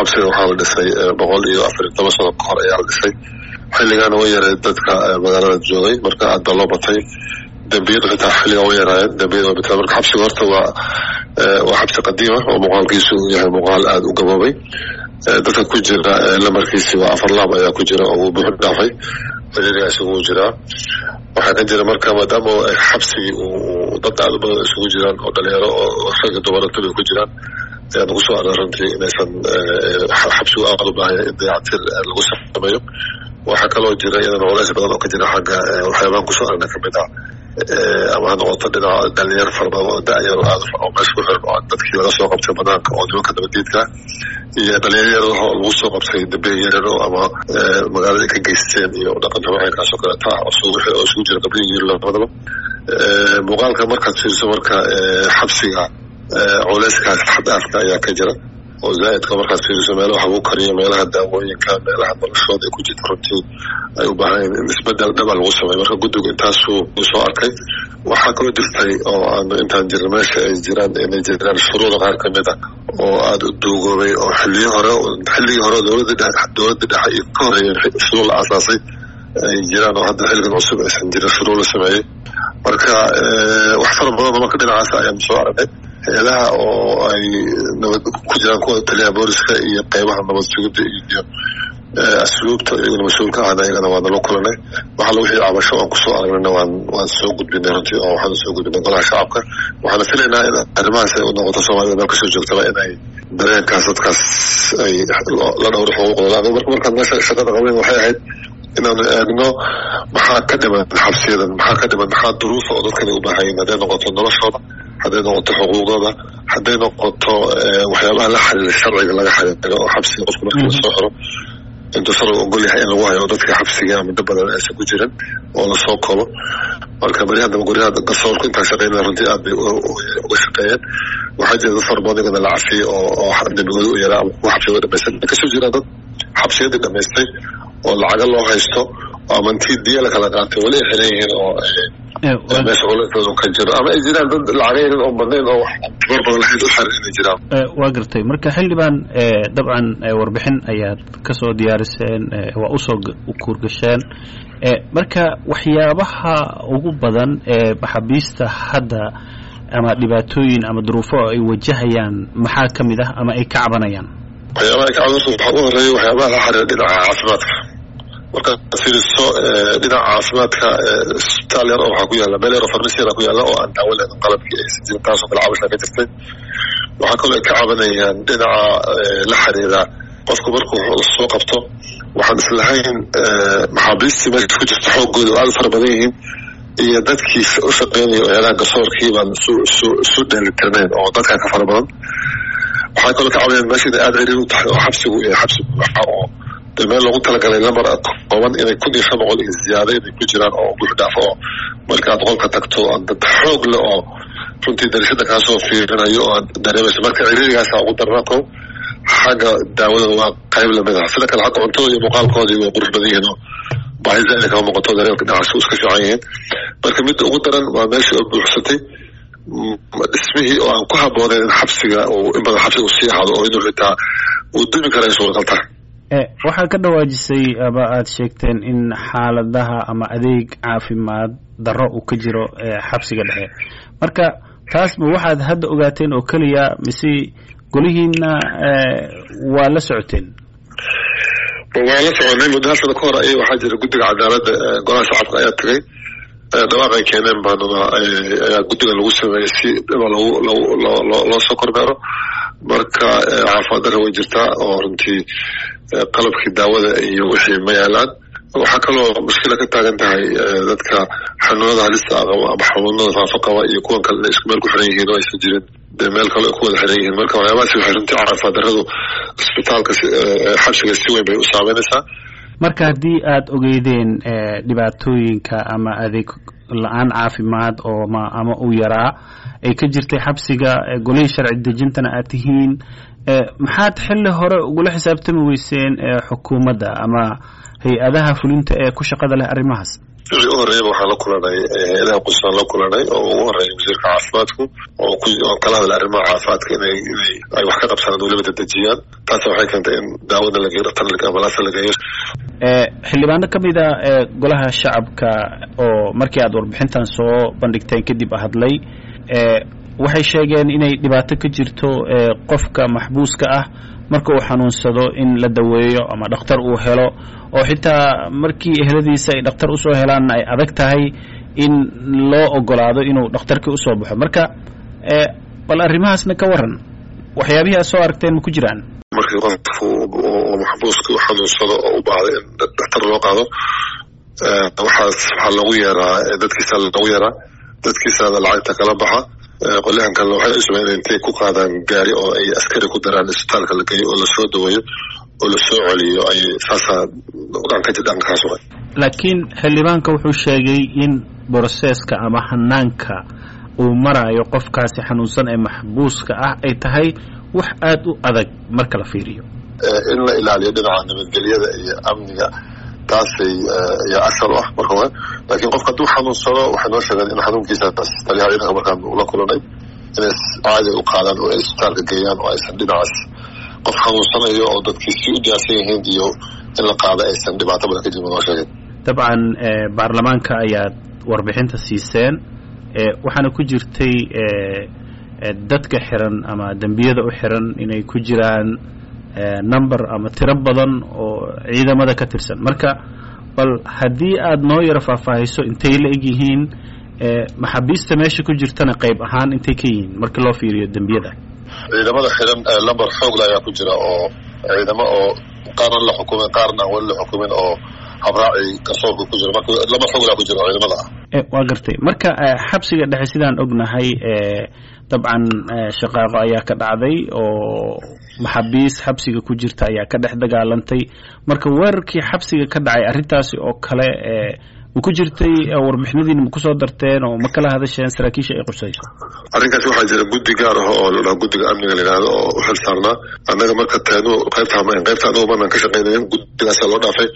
xabsiga waxaa la dhisay boqol iyo afar iyo toban sano kahor ayaa la dhisay xilligaana way yareed dadka magaalada joogay marka aad baa loo batay dembiyadu xitaa xilligaa way yaraayeen dembiyada way bateen marka xabsiga horta waa waa xabsi qadiima oo muuqaalkiisu uu yahay muuqaal aada u gaboobay dadka ku jira lamarkiisi waa afar laab ayaa ku jira oo uu buuxu dhaafay ciriiriga isugu jiraa waxaa ka jira marka maadaama xabsigii uu dad aada u badan isugu jiraan oo dhalinyaro oo ragga dumarantaba ku jiraan ayaa nagu soo aray runtii inaysan xabsigu aada u baahaya in dayactir lagu sameeyo waxaa kaloo jira iyadana culays badan oo ka jira xagga waxyaabaan kusoo aragna kamid ah ama ha noqoto dhinaca dhalinyaro fara badan oo da-yar aad oo meesha ku xiran oo dadkii laga soo qabtay banaanka oo nimanka nabadiidka iyo dhalinyaro oo lagu soo qabtay dambiga yaryaro ama magaalada ka geysteen iyo dhaqan xamaxeynkaas oo kaleeta ah oo isugu jira gabdhihi iyo labadaba muuqaalka markaad fiiriso marka xabsiga culeyskaas xadaafka ayaa ka jira oo zaaidka markaad fiiriso meelaha wax lagu kariyo meelaha daawooyinka meelaha noloshooda ay ku jirta runtii ay u baahan in isbedel dhaba lagu sameeyo marka guddigu intaasuu soo arkay waxaa kaloo jirtay oo aanu intaan jirna meesha ay jiraan inay jiraan shuruuda qaar kamid a oo aada u duugoobay oo xiliyo hore xilligii hore dowladda dowladda dhexe iyo ka horeeyay shuruud la aasaasay ay jiraan oo hadda xilligan cusub aysan jirin shuruud la sameeyey marka wax fara badan marka dhinacaas ayaanu soo aragnay hay-adaha oo ay nabad ku jiraan kuwa taliyaha booliska iyo qeybaha nabad sugidda iyo asluubta iyaguna mas-uulka ahna iyagana waa nala kulanay waxaa la wixii cabasho aan kusoo aragnayna waan waan soo gudbinay runtii oo waxaan soo gudbinay golaha shacabka waxaana filaynaa in arrimahaas ay u noqoto soomaalida meel kasoo joogtaba inay dareenkaas dadkaas ay la dhowro xuquuqdooda aniga marka markaan meesha shaqada qabayn waxay ahayd inaanu eegno maxaa ka dhiman xabsiyadan maxaa ka dhiman maxaa duruufa oo dadkani u baahayin hadday noqoto noloshooda hadday noqoto xuquuqdooda hadday noqoto waxyaabaha la xiriira sharciga laga xiriiro oo xabsiga qofku marka lasoo xiro intuu sharcigu ogol yahay in lagu hayo dadka xabsiga muddo badan aysan ku jirin oo lasoo koobo marka beri haddaba guryaha garsoorku intaa shaqeynaya runtii aad bay uga shaqeeyeen waxaa jira dad fara badan iyagana la cafiyey oo oo dembigooda u yaraa ama kuwa xabsiga dhamaystan kasoo jiraan dad xabsiyadii dhamaystay oo lacaga loo haysto ama intii diya la kala qaatay weli ay xiran yihiin oo meesha culayskooda ka jiro ama ay jiraan dad lacagaynin oo badnayn oo wax tabar badan lahayd u xiran inay jiraan waa gartay marka xildhibaan dabcan warbixin ayaad kasoo diyaariseen waa usoo kuurgasheen marka waxyaabaha ugu badan ee maxaabiista hadda ama dhibaatooyin ama duruufo ay wajahayaan maxaa ka mid ah ama ay ka cabanayaan waxyaabaha ay ka cabanayso waxaa ugu horeeya waxyaabaha la xiriira dhinaca caafimaadka markaad fiiriso dhinaca caafimaadka isbitaal yar oo waxaa ku yaalla meel yar oo farmasi yara ku yaalla oo aan daawo leedan qalabkii aysan jirin taasoo kale cabashaa ka jirtay waxaa kaloo ay ka cabanayaan dhinaca la xiriira qofku markuu lasoo qabto waxaan islahayn maxaabiistii meesha ku jirta xooggooda oo aada u fara badan yihiin iyo dadkii u shaqeynaya eedaha garsoorkii baan isu dheelitirnayn oo dadkaa ka fara badan waxaa kaloo ka cabanayaan meesha inay aada ciriir u tahay oo xabsigu yahay xabsi buuxa oo de meel loogu talagalay lamar kooban inay kun iyo shan boqol iyo ziyaada inay ku jiraan oo buux dhaafo oo markaad qolka tagto dad xoog leh oo runtii darashada kaasoo fiirinayo oo aad dareemayso marka ciriirigaasa ugu darnaa ko xagga daawadooda waa qayb lamid ah sida kale xagga cuntadooda iyo muuqaalkoodii way qurux badan yihiin oo baahi zaida kama muuqato dareelka dhinacaas iska fiican yihiin marka midda ugu daran waa meeshii oo buuxsatay dhismihii oo aan ku habooneyn in xabsiga in badan xabsiga uu sii ahaado oo inuu xitaa uu dumi kara ay suuragal tahay waxaa ka dhawaajisay ama aada sheegteen in xaaladaha ama adeeg caafimaad darro uu ka jiro xabsiga dhexe marka taasba waxaad hadda ogaateen oo keliya mise golihiina waa la socoteen waa la soconay muddo hal sano ka hor ay waxaa jira guddiga cadaaladda golaha shacabka ayaa tagay dhawaaq ay keeneen baanuna ayaa guddiga lagu sameeyey si dhiba logu loo soo kormeero marka caafimaad darra way jirtaa oo runtii qalabkii daawada iyo wixii ma yaalaan waxaa kaloo mushkila ka taagan tahay dadka xanuunada halista ah qaba ama xanuunada faafa qaba iyo kuwan kale isku meel ku xiran yihiin oo aysan jirin dee meel kale ay ku wada xiran yihiin marka waxyaabahaasi waxay runtii caafimaad darradu isbitaalka xabsiga si weyn bay u saameynaysaa marka haddii aada ogeydeen dhibaatooyinka ama adeeg la-aan caafimaad oo ma ama uu yaraa ay ka jirtay xabsiga golihii sharci dejintana aad tihiin maxaad xilli hore ugula xisaabtami weyseen xukuumadda ama hay-adaha fulinta ee ku shaqada leh arrimahaas wixii u horreeyaba waxaan la kulanay hay-adaha qusaan la kulanay oo ugu horreeya wasiirka caafimaadku oo oo kala hadla arrimaha caafimaadka inay inay ay wax ka qabsadaan weliba dedejiyaan taas waxay keentay in daawada la geeyo dhaktar ambalaasa la geeyo xildhibaano ka mid a golaha shacabka oo markii aad warbixintan soo bandhigteen kadib hadlay waxay sheegeen inay dhibaato ka jirto qofka maxbuuska ah marka uu xanuunsado in la daweeyo ama dhakhtar uu helo oo xitaa markii ehladiisa ay dhakhtar usoo helaanna ay adag tahay in loo ogolaado inuu dhakhtarkii usoo baxo marka bal arrimahaasna ka waran waxyaabihii aad soo aragteen ma ku jiraan markii qofku oo maxbuuska u xanuunsado oo u baahday in dhakhtar loo qaado waxaas waxaa loogu yeeraa dadkiisa loogu yeeraa dadkiisaada lacagta kala baxa qolyahan kalena waxay cusubeen in intay ku qaadaan gaari oo ay askari ku daraan isbitaalka la geeyo oo lasoo daweeyo oo lasoo celiyo ay saasaa dhanka dhankaas way laakiin xildhibaanka wuxuu sheegay in broseska ama hanaanka uu maraayo qofkaasi xanuunsan ee maxbuuska ah ay tahay wax aada u adag marka la fiiriyo in la ilaaliyo dhinaca nabadgelyada iyo amniga taasay ayaa asal u ah marka hore laakiin qofka hadduu xanuunsado waxay noo sheegeen in xanuunkiisa taliyaha ciidanka markaan ula kulanay inay caadi u qaadaan oo ay isbitaalka geeyaan oo aysan dhinacaas qof xanuunsanayo oo dadkii si u diyaarsan yihiin iyo in la qaado aysan dhibaato badan ka jirin noo sheegeen dabcan baarlamaanka ayaad warbixinta siiseen waxaana ku jirtay dadka xiran ama dembiyada u xiran inay ku jiraan number ama tiro badan oo ciidamada ka tirsan marka bal haddii aad noo yaro faahfaahiso intay la eg yihiin maxaabiista meesha ku jirtana qayb ahaan intay ka yihiin marka loo fiiriyo dembiyada ciidamada xiran lamber xoogla ayaa ku jira oo ciidamo oo qaarna la xukumay qaarna aan weli la xukumin oo habraaci garsoorka ku jira marka lamber xooglaa ku jira oo ciidamada ah waa gartay marka xabsiga dhexe sidaan ognahay dabcan shaqaaqo ayaa ka dhacday oo maxaabiis xabsiga ku jirta ayaa ka dhex dagaalantay marka weerarkii xabsiga ka dhacay arrintaasi oo kale ma ku jirtay warbixinadiina ma kusoo darteen oo ma kala hadasheen saraakiisha ay qursayso arrinkaas waxaa jira guddi gaar ah oo ladhaha guddiga amniga la yidhahdo oo u xil saarnaa annaga marka teenu qaybta hamayn qaybta anagu maanaan ka shaqaynayn guddigaasaa loo dhaafay